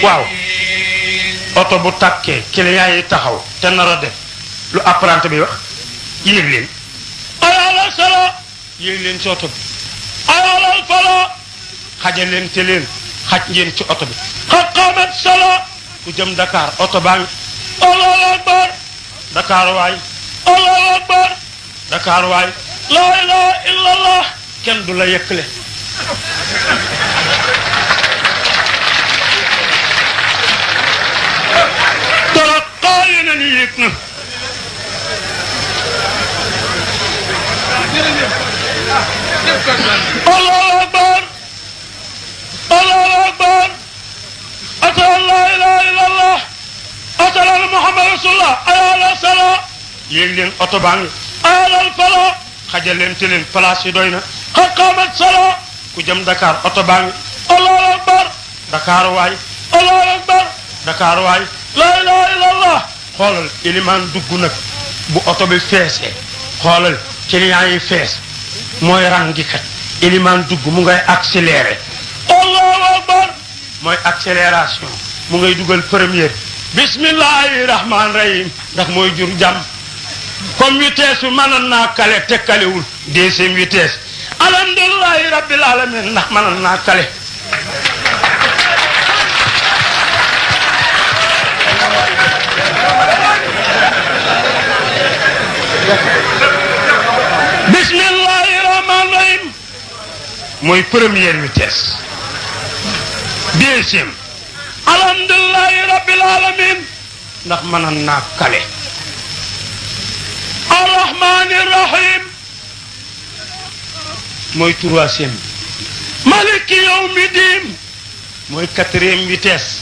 waaw oto bu tàkkee client yi taxaw te nar a def lu apprenti bi wax yéeg leen ayalal sala yéeg leen ci oto bi ayalal fala xaja leen te leen xaj ngeen ci oto bi xaqamat sala ku jëm Dakar oto baa ngi allahu akbar Dakar waay allahu akbar Dakar waay laa ilaha illallah kenn du la yëkkale taraqa yeneen yi yëg na allahu akbar allahu akbar ashhadu an la ilaha illallah ashhadu anna muhammad rasulullah ayala sala yéeg leen oto baa ngi ayalal fala xajal leen te leen place yi doy na xaqamat sala ku jëm Dakar oto baa ngi allahu akbar Dakar waay allahu akbar Dakar waay la ilaha illallah xoolal ilimaan dugg nag bu oto bi feesee xoolal client yi fees mooy rangi kat ilimaan dugg mu ngay accéléré allahu akbar mooy accélération mu ngay dugal première bismillahi rahman rahim ndax mooy jur jàmm comme vitesse bi mënoon naa kale te kalewul deuxième vitesse alhamdulilahi rabbil alamin ndax mënoon naa kale bismillahi rahman rahim mooy première vitesse deuxième alhamdulilahi rabbil alamin ndax mënoon naa kale arrahmani rahim mooy troisième maliki yawmi diin mooy quatrième vitesse